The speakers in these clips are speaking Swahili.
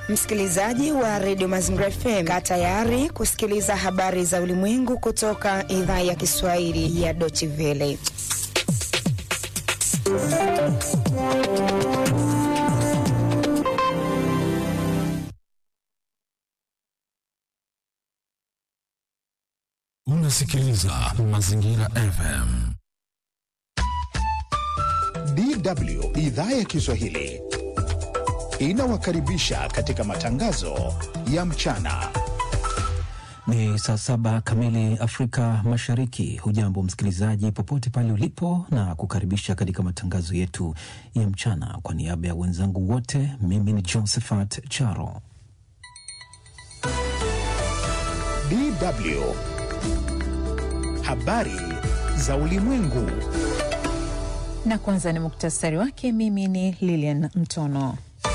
Msikilizaji wa redio Mazingira FM, kaa tayari kusikiliza habari za ulimwengu kutoka idhaa ya Kiswahili ya Deutsche Welle. Unasikiliza Mazingira FM. DW idhaa ya Kiswahili inawakaribisha katika matangazo ya mchana. Ni saa saba kamili Afrika Mashariki. Hujambo msikilizaji, popote pale ulipo, na kukaribisha katika matangazo yetu ya mchana. Kwa niaba ya wenzangu wote, mimi ni Josephat Charo. DW habari za ulimwengu. Na kwanza ni muktasari wake. Mimi ni Lilian Mtono.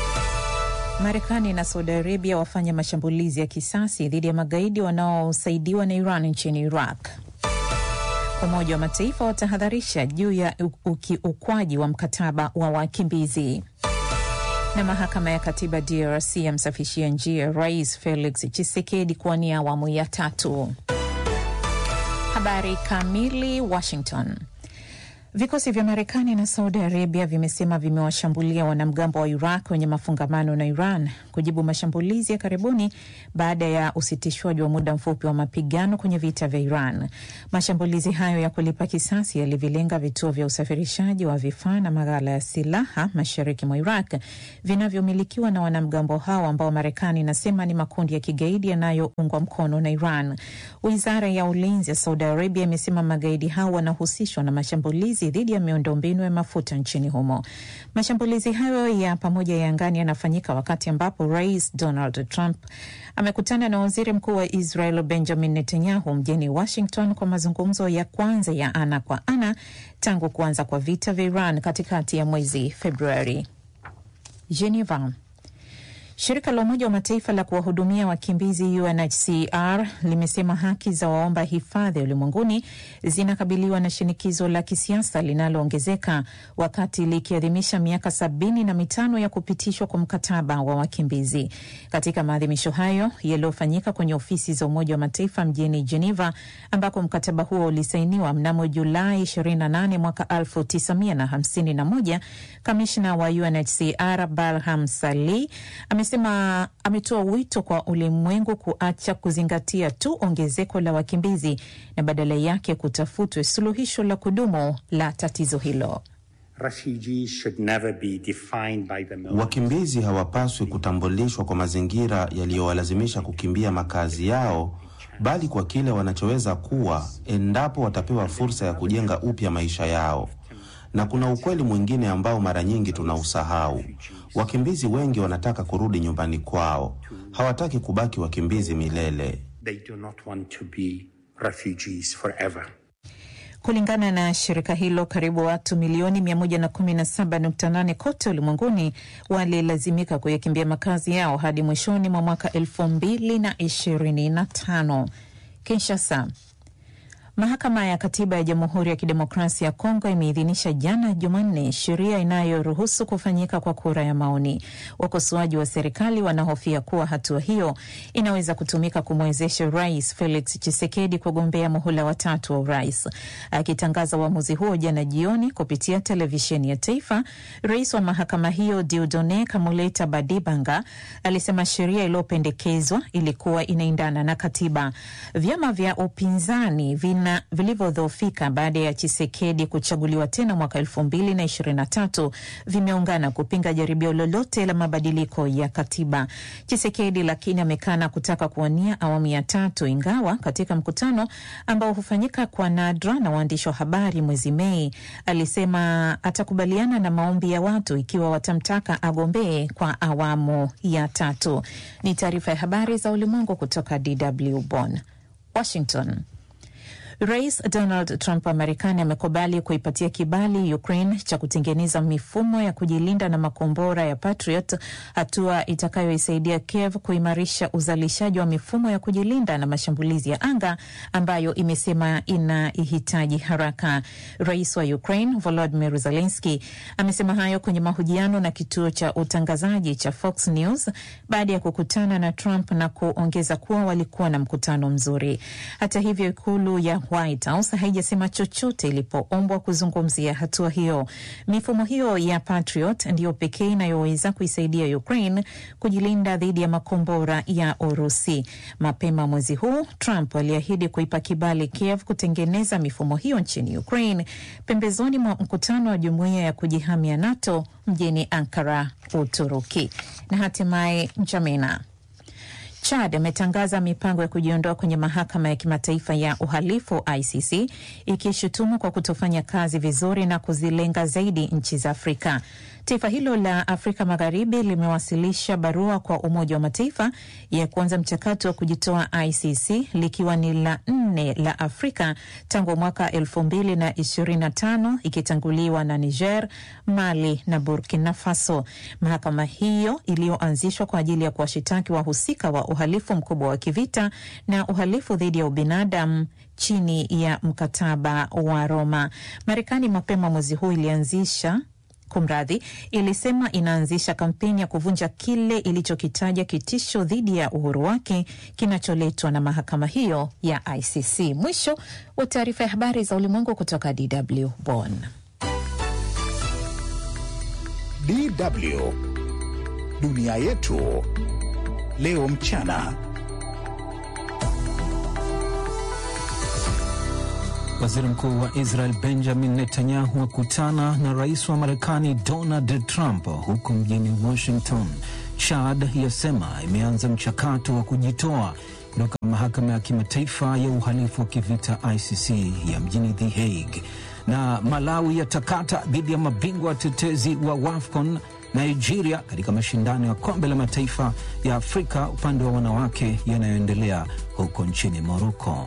Marekani na Saudi Arabia wafanya mashambulizi ya kisasi dhidi ya magaidi wanaosaidiwa na Iran nchini Iraq. Umoja wa Mataifa watahadharisha juu ya ukiukwaji wa mkataba wa wakimbizi. Na mahakama ya katiba DRC yamsafishia njia Rais Felix Tshisekedi kuwania awamu ya tatu. Habari kamili. Washington. Vikosi vya Marekani na Saudi Arabia vimesema vimewashambulia wanamgambo wa Iraq wenye mafungamano na Iran kujibu mashambulizi ya karibuni baada ya usitishwaji wa muda mfupi wa mapigano kwenye vita vya Iran. Mashambulizi hayo ya kulipa kisasi yalivilenga vituo vya usafirishaji wa vifaa na maghala ya silaha mashariki mwa Iraq vinavyomilikiwa na wanamgambo hao ambao Marekani inasema ni makundi ya kigaidi yanayoungwa mkono na Iran. Wizara ya ulinzi ya Saudi Arabia imesema magaidi hao wanahusishwa na mashambulizi dhidi ya miundombinu ya mafuta nchini humo. Mashambulizi hayo ya pamoja ya angani yanafanyika wakati ambapo Rais Donald Trump amekutana na waziri mkuu wa Israel Benjamin Netanyahu mjini Washington kwa mazungumzo ya kwanza ya ana kwa ana tangu kuanza kwa vita vya Iran katikati ya mwezi Februari. Geneva. Shirika la Umoja wa Mataifa la kuwahudumia wakimbizi UNHCR limesema haki za waomba hifadhi ulimwenguni zinakabiliwa na shinikizo la kisiasa linaloongezeka wakati likiadhimisha miaka sabini na mitano ya kupitishwa kwa mkataba wa wakimbizi. Katika maadhimisho hayo yaliyofanyika kwenye ofisi za Umoja wa Mataifa mjini Geneva, ambako mkataba huo ulisainiwa mnamo Julai 28 mwaka 1951, kamishna wa UNHCR Barham Salih amesema ametoa wito kwa ulimwengu kuacha kuzingatia tu ongezeko la wakimbizi na badala yake kutafutwe suluhisho la kudumu la tatizo hilo. Wakimbizi hawapaswi kutambulishwa kwa mazingira yaliyowalazimisha kukimbia makazi yao, bali kwa kile wanachoweza kuwa endapo watapewa fursa ya kujenga upya maisha yao. Na kuna ukweli mwingine ambao mara nyingi tunausahau. Wakimbizi wengi wanataka kurudi nyumbani kwao, hawataki kubaki wakimbizi milele. They do not want to be refugees forever. Kulingana na shirika hilo, karibu watu milioni 117.8 kote ulimwenguni walilazimika kuyakimbia makazi yao hadi mwishoni mwa mwaka 2025. Kinshasa. Mahakama ya Katiba ya Jamhuri ya Kidemokrasia ya Kongo imeidhinisha jana Jumanne sheria inayoruhusu kufanyika kwa kura ya maoni. Wakosoaji wa serikali wanahofia kuwa hatua hiyo inaweza kutumika kumwezesha Rais Felix Tshisekedi kugombea muhula watatu wa urais. Akitangaza uamuzi huo jana jioni kupitia televisheni ya taifa, rais wa mahakama hiyo Diudone Kamuleta Badibanga alisema sheria iliyopendekezwa ilikuwa inaendana na katiba. Vyama vya upinzani vina vilivyodhoofika baada ya Chisekedi kuchaguliwa tena mwaka elfu mbili na ishirini na tatu vimeungana kupinga jaribio lolote la mabadiliko ya katiba. Chisekedi lakini amekana kutaka kuwania awamu ya tatu, ingawa katika mkutano ambao hufanyika kwa nadra na waandishi wa habari mwezi Mei alisema atakubaliana na maombi ya watu ikiwa watamtaka agombee kwa awamu ya tatu. Ni taarifa ya habari za ulimwengu kutoka DW Bonn. Washington. Rais Donald Trump wa Marekani amekubali kuipatia kibali Ukraine cha kutengeneza mifumo ya kujilinda na makombora ya Patriot, hatua itakayoisaidia Kiev kuimarisha uzalishaji wa mifumo ya kujilinda na mashambulizi ya anga ambayo imesema inaihitaji haraka. Rais wa Ukraine Volodymyr Zelensky amesema hayo kwenye mahojiano na kituo cha utangazaji cha Fox News baada ya kukutana na Trump na kuongeza kuwa walikuwa na mkutano mzuri. Hata hivyo, ikulu ya White House haijasema chochote ilipoombwa kuzungumzia hatua hiyo. Mifumo hiyo ya Patriot ndiyo pekee inayoweza kuisaidia Ukraine kujilinda dhidi ya makombora ya Urusi. Mapema mwezi huu Trump aliahidi kuipa kibali Kiev kutengeneza mifumo hiyo nchini Ukraine pembezoni mwa mkutano wa jumuiya ya kujihamia NATO mjini Ankara, Uturuki. Na hatimaye Njamena Chad ametangaza mipango ya kujiondoa kwenye mahakama ya kimataifa ya uhalifu ICC, ikishutumu kwa kutofanya kazi vizuri na kuzilenga zaidi nchi za Afrika. Taifa hilo la Afrika Magharibi limewasilisha barua kwa Umoja wa Mataifa ya kuanza mchakato wa kujitoa ICC, likiwa ni la nne la Afrika tangu mwaka elfu mbili na ishirini na tano ikitanguliwa na Niger, Mali na Burkina Faso. Mahakama hiyo iliyoanzishwa kwa ajili ya kuwashitaki wahusika wa uhalifu mkubwa wa kivita na uhalifu dhidi ya ubinadamu chini ya mkataba wa Roma. Marekani mapema mwezi huu ilianzisha Kumradhi, ilisema inaanzisha kampeni ya kuvunja kile ilichokitaja kitisho dhidi ya uhuru wake kinacholetwa na mahakama hiyo ya ICC. Mwisho wa taarifa ya habari za ulimwengu kutoka DW Bonn. DW dunia yetu leo mchana. Waziri Mkuu wa Israel Benjamin Netanyahu akutana na rais wa Marekani Donald Trump huko mjini Washington. Chad yasema imeanza mchakato wa kujitoa kutoka mahakama ya kimataifa ya uhalifu wa kivita ICC ya mjini The Hague. Na Malawi yatakata dhidi ya mabingwa watetezi wa WAFCON Nigeria katika mashindano ya kombe la mataifa ya Afrika upande wa wanawake yanayoendelea huko nchini Moroko.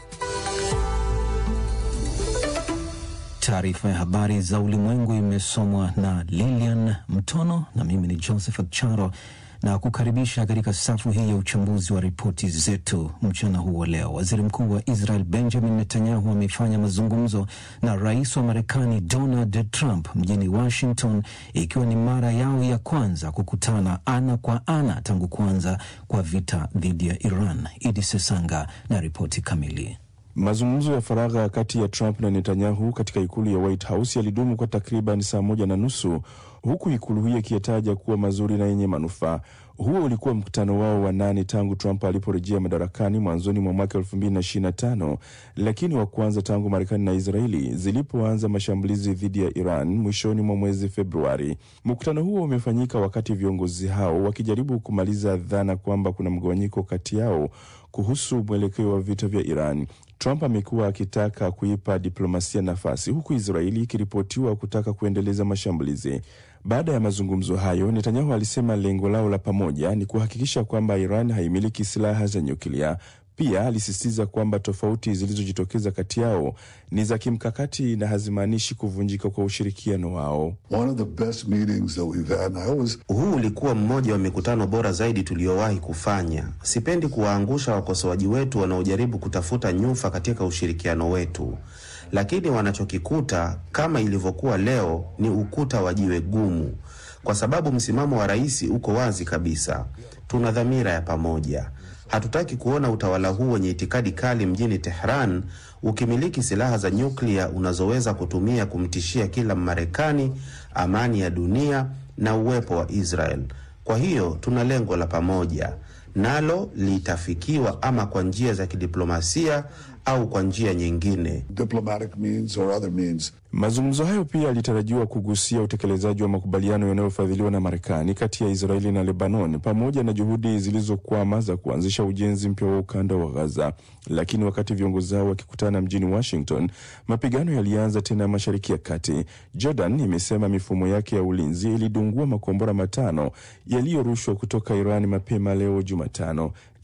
Taarifa ya habari za ulimwengu imesomwa na Lilian Mtono na mimi ni Joseph Charo na kukaribisha katika safu hii ya uchambuzi wa ripoti zetu mchana huu wa leo. Waziri mkuu wa Israel Benjamin Netanyahu amefanya mazungumzo na rais wa Marekani Donald Trump mjini Washington, ikiwa ni mara yao ya kwanza kukutana ana kwa ana tangu kuanza kwa vita dhidi ya Iran. Idi Sesanga na ripoti kamili. Mazungumzo ya faragha kati ya Trump na Netanyahu katika ikulu ya White House yalidumu kwa takriban saa moja na nusu huku ikulu hiyo ikiyataja kuwa mazuri na yenye manufaa. Huo ulikuwa mkutano wao wa nane tangu Trump aliporejea madarakani mwanzoni mwa mwaka elfu mbili na ishirini na tano, lakini wa kwanza tangu Marekani na Israeli zilipoanza mashambulizi dhidi ya Iran mwishoni mwa mwezi Februari. Mkutano huo umefanyika wakati viongozi hao wakijaribu kumaliza dhana kwamba kuna mgawanyiko kati yao kuhusu mwelekeo wa vita vya Iran. Trump amekuwa akitaka kuipa diplomasia nafasi huku Israeli ikiripotiwa kutaka kuendeleza mashambulizi. Baada ya mazungumzo hayo, Netanyahu alisema lengo lao la pamoja ni kuhakikisha kwamba Iran haimiliki silaha za nyuklia. Pia alisisitiza kwamba tofauti zilizojitokeza kati yao ni za kimkakati na hazimaanishi kuvunjika kwa ushirikiano wao. Always... huu ulikuwa mmoja wa mikutano bora zaidi tuliyowahi kufanya. Sipendi kuwaangusha wakosoaji wetu wanaojaribu kutafuta nyufa katika ushirikiano wetu, lakini wanachokikuta kama ilivyokuwa leo ni ukuta wa jiwe gumu, kwa sababu msimamo wa rais uko wazi kabisa. Tuna dhamira ya pamoja. Hatutaki kuona utawala huu wenye itikadi kali mjini Tehran ukimiliki silaha za nyuklia unazoweza kutumia kumtishia kila Mmarekani, amani ya dunia na uwepo wa Israel. Kwa hiyo tuna lengo la pamoja, nalo litafikiwa ama kwa njia za kidiplomasia au kwa njia nyingine. Mazungumzo hayo pia yalitarajiwa kugusia utekelezaji wa makubaliano yanayofadhiliwa na Marekani kati ya Israeli na Lebanon pamoja na juhudi zilizokwama za kuanzisha ujenzi mpya wa ukanda wa Gaza. Lakini wakati viongozi hao wakikutana mjini Washington, mapigano yalianza tena Mashariki ya Kati. Jordan imesema mifumo yake ya ulinzi ilidungua makombora matano yaliyorushwa kutoka Iran mapema leo Jumatano.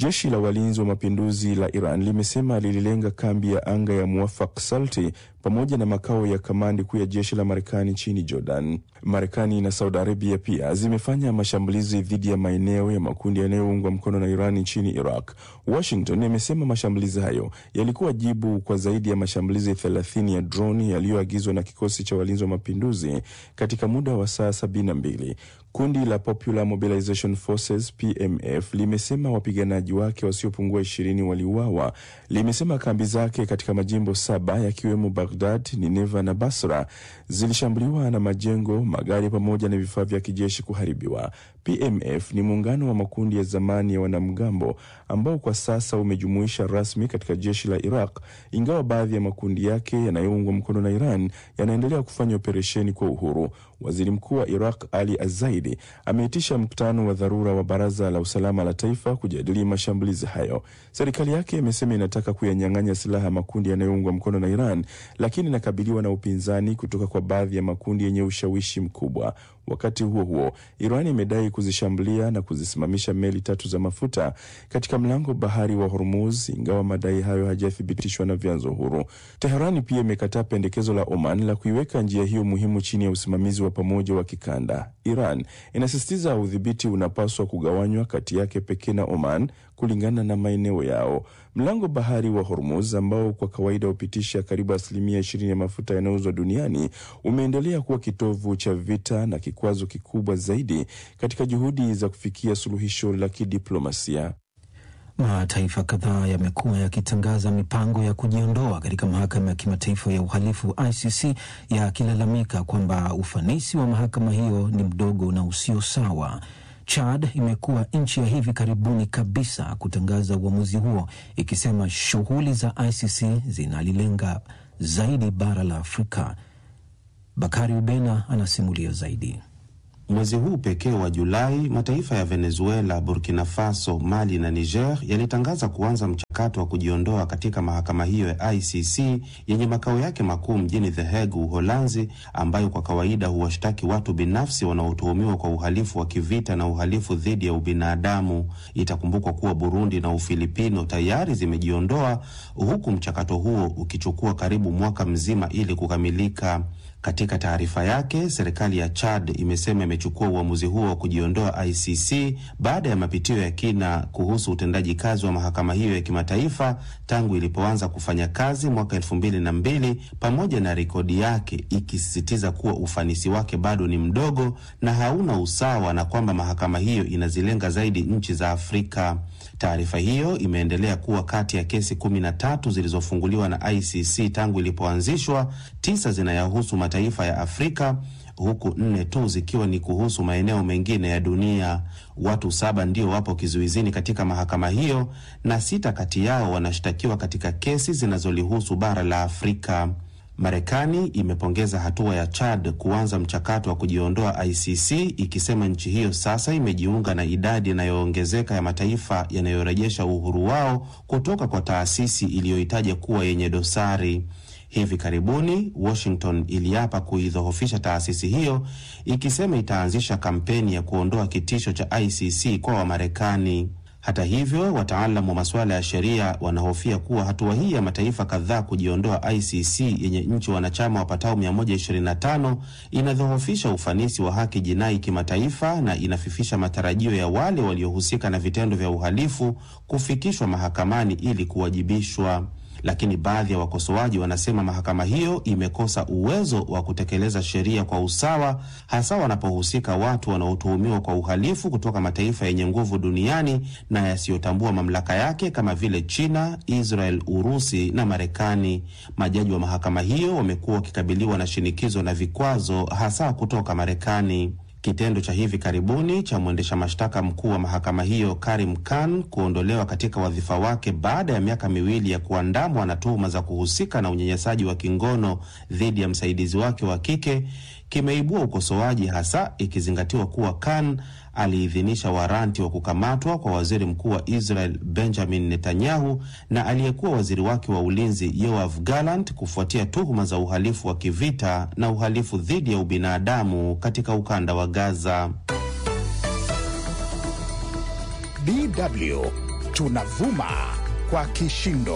Jeshi la walinzi wa mapinduzi la Iran limesema lililenga kambi ya anga ya Muwafaq Salti pamoja na makao ya kamandi kuu ya jeshi la Marekani nchini Jordan. Marekani na Saudi Arabia pia zimefanya mashambulizi dhidi ya maeneo ya makundi yanayoungwa mkono na Iran nchini Iraq. Washington imesema mashambulizi hayo yalikuwa jibu kwa zaidi ya mashambulizi 30 ya droni yaliyoagizwa na kikosi cha walinzi wa mapinduzi katika muda wa saa 72. Kundi la Popular Mobilization Forces PMF limesema wapiganaji wake wasiopungua ishirini waliuawa. Limesema kambi zake katika majimbo saba yakiwemo Baghdad, Nineva na Basra zilishambuliwa na majengo, magari pamoja na vifaa vya kijeshi kuharibiwa. PMF ni muungano wa makundi ya zamani ya wanamgambo ambao kwa sasa umejumuisha rasmi katika jeshi la Iraq, ingawa baadhi ya makundi yake yanayoungwa mkono na Iran yanaendelea kufanya operesheni kwa uhuru. Waziri Mkuu wa Iraq Ali Azaidi ameitisha mkutano wa dharura wa Baraza la Usalama la Taifa kujadili mashambulizi hayo. Serikali yake imesema inataka kuyanyang'anya silaha makundi yanayoungwa mkono na Iran, lakini inakabiliwa na upinzani kutoka kwa baadhi ya makundi yenye ushawishi mkubwa. Wakati huo huo, Iran imedai kuzishambulia na kuzisimamisha meli tatu za mafuta katika mlango bahari wa Hormuz, ingawa madai hayo hajathibitishwa na vyanzo huru. Teherani pia imekataa pendekezo la Oman la kuiweka njia hiyo muhimu chini ya usimamizi wa pamoja wa kikanda. Iran inasisitiza udhibiti unapaswa kugawanywa kati yake pekee na Oman kulingana na maeneo yao. Mlango bahari wa Hormuz ambao kwa kawaida hupitisha karibu asilimia ishirini ya mafuta yanayouzwa duniani umeendelea kuwa kitovu cha vita na kikwazo kikubwa zaidi katika juhudi za kufikia suluhisho la kidiplomasia. Mataifa kadhaa yamekuwa yakitangaza mipango ya kujiondoa katika mahakama ya kimataifa ya uhalifu ICC, yakilalamika kwamba ufanisi wa mahakama hiyo ni mdogo na usio sawa. Chad imekuwa nchi ya hivi karibuni kabisa kutangaza uamuzi huo, ikisema shughuli za ICC zinalilenga zaidi bara la Afrika. Bakari Ubena anasimulia zaidi. Mwezi huu pekee wa Julai, mataifa ya Venezuela, Burkina Faso, Mali na Niger yalitangaza kuanza mchakato wa kujiondoa katika mahakama hiyo ya ICC yenye makao yake makuu mjini The Hague, Uholanzi, ambayo kwa kawaida huwashtaki watu binafsi wanaotuhumiwa kwa uhalifu wa kivita na uhalifu dhidi ya ubinadamu. Itakumbukwa kuwa Burundi na Ufilipino tayari zimejiondoa, huku mchakato huo ukichukua karibu mwaka mzima ili kukamilika. Katika taarifa yake, serikali ya Chad imesema imechukua uamuzi huo wa kujiondoa ICC baada ya mapitio ya kina kuhusu utendaji kazi wa mahakama hiyo ya kimataifa tangu ilipoanza kufanya kazi mwaka elfu mbili na mbili, pamoja na rekodi yake ikisisitiza kuwa ufanisi wake bado ni mdogo na hauna usawa na kwamba mahakama hiyo inazilenga zaidi nchi za Afrika. Taarifa hiyo imeendelea kuwa kati ya kesi kumi na tatu zilizofunguliwa na ICC tangu ilipoanzishwa, tisa zinayahusu mataifa ya Afrika huku nne tu zikiwa ni kuhusu maeneo mengine ya dunia. Watu saba ndio wapo kizuizini katika mahakama hiyo na sita kati yao wanashtakiwa katika kesi zinazolihusu bara la Afrika. Marekani imepongeza hatua ya Chad kuanza mchakato wa kujiondoa ICC ikisema nchi hiyo sasa imejiunga na idadi inayoongezeka ya mataifa yanayorejesha uhuru wao kutoka kwa taasisi iliyohitaja kuwa yenye dosari. Hivi karibuni Washington iliapa kuidhoofisha taasisi hiyo ikisema itaanzisha kampeni ya kuondoa kitisho cha ICC kwa Wamarekani. Hata hivyo, wataalamu wa masuala ya sheria wanahofia kuwa hatua hii ya mataifa kadhaa kujiondoa ICC yenye nchi wanachama wapatao 125 inadhoofisha ufanisi wa haki jinai kimataifa na inafifisha matarajio ya wale waliohusika na vitendo vya uhalifu kufikishwa mahakamani ili kuwajibishwa. Lakini baadhi ya wakosoaji wanasema mahakama hiyo imekosa uwezo wa kutekeleza sheria kwa usawa, hasa wanapohusika watu wanaotuhumiwa kwa uhalifu kutoka mataifa yenye nguvu duniani na yasiyotambua mamlaka yake kama vile China, Israel, Urusi na Marekani. Majaji wa mahakama hiyo wamekuwa wakikabiliwa na shinikizo na vikwazo, hasa kutoka Marekani. Kitendo cha hivi karibuni cha mwendesha mashtaka mkuu wa mahakama hiyo Karim Khan kuondolewa katika wadhifa wake baada ya miaka miwili ya kuandamwa na tuhuma za kuhusika na unyanyasaji wa kingono dhidi ya msaidizi wake wa kike kimeibua ukosoaji, hasa ikizingatiwa kuwa Khan aliidhinisha waranti wa kukamatwa kwa waziri mkuu wa Israel Benjamin Netanyahu na aliyekuwa waziri wake wa ulinzi Yoav Gallant kufuatia tuhuma za uhalifu wa kivita na uhalifu dhidi ya ubinadamu katika ukanda wa Gaza. DW tunavuma kwa kishindo.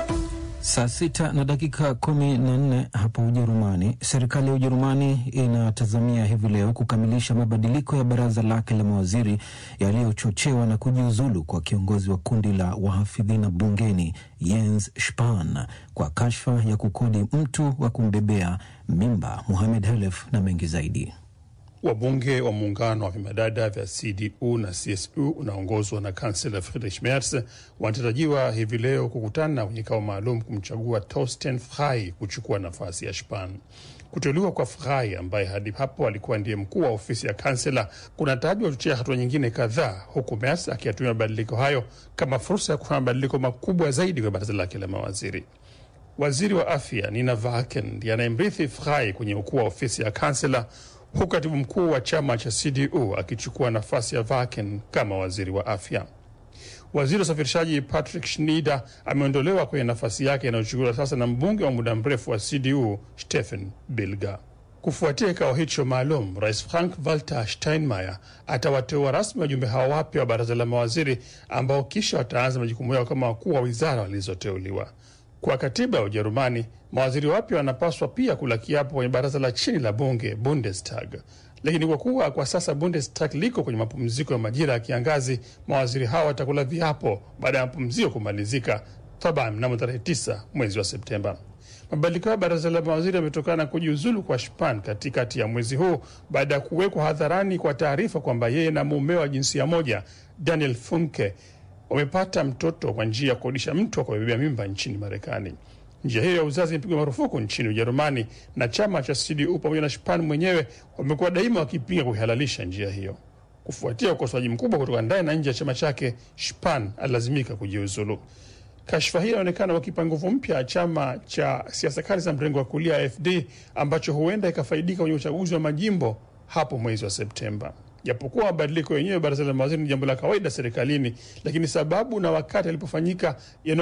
Saa sita na dakika kumi na nne hapo Ujerumani. Serikali ya Ujerumani inatazamia hivi leo kukamilisha mabadiliko ya baraza lake la mawaziri yaliyochochewa na kujiuzulu kwa kiongozi wa kundi la wahafidhina bungeni Jens Spahn kwa kashfa ya kukodi mtu wa kumbebea mimba. Muhamed Halef na mengi zaidi. Wabunge wa muungano wa vimadada vya CDU na CSU unaongozwa na kansela Friedrich Merz wanatarajiwa hivi leo kukutana kwenye kikao maalum kumchagua Torsten Frei kuchukua nafasi ya Spahn. Kuteuliwa kwa Frei ambaye hadi hapo alikuwa ndiye mkuu wa ofisi ya kansela kunatajwa kuchochea hatua nyingine kadhaa, huku Merz akiyatumia mabadiliko hayo kama fursa ya kufanya mabadiliko makubwa zaidi kwa baraza lake la mawaziri. Waziri wa afya Nina Vaken ndiye anayemrithi Frei kwenye ukuu wa ofisi ya kansela huku katibu mkuu wa chama cha CDU akichukua nafasi ya Vaken kama waziri wa afya. Waziri wa usafirishaji Patrick Schneider ameondolewa kwenye nafasi yake inayochukuliwa sasa na mbunge wa muda mrefu wa CDU Stephen Bilger. Kufuatia kikao hicho maalum, rais Frank Walter Steinmeier atawateua rasmi wajumbe hao wapya wa baraza la mawaziri ambao kisha wataanza majukumu yao kama wakuu wa wizara walizoteuliwa. Kwa katiba ya Ujerumani, mawaziri wapya wanapaswa pia kula kiapo kwenye baraza la chini la bunge Bundestag, lakini kwa kuwa kwa sasa Bundestag liko kwenye mapumziko ya majira ya kiangazi, mawaziri hao watakula viapo baada ya mapumziko kumalizika taban mnamo tarehe 9 mwezi wa Septemba. Mabadiliko ya baraza la mawaziri yametokana na kujiuzulu kwa Spahn katikati ya mwezi huu baada ya kuwekwa hadharani kwa taarifa kwamba yeye na mume wa jinsia moja Daniel Funke wamepata mtoto kwa njia ya kukodisha mtu wa kubebea mimba nchini Marekani. Njia hiyo ya uzazi imepigwa marufuku nchini Ujerumani, na chama cha CDU pamoja na Spahn mwenyewe wamekuwa daima wakipinga kuihalalisha njia hiyo. Kufuatia ukosoaji mkubwa kutoka ndani na nje ya chama chake, Spahn alilazimika kujiuzulu. Kashfa hii inaonekana wakipa nguvu mpya ya chama cha siasa kali za mrengo wa kulia AfD ambacho huenda ikafaidika kwenye uchaguzi wa majimbo hapo mwezi wa Septemba. Japokuwa mabadiliko yenyewe baraza la mawaziri ni jambo la kawaida serikalini, lakini sababu na wakati alipofanyika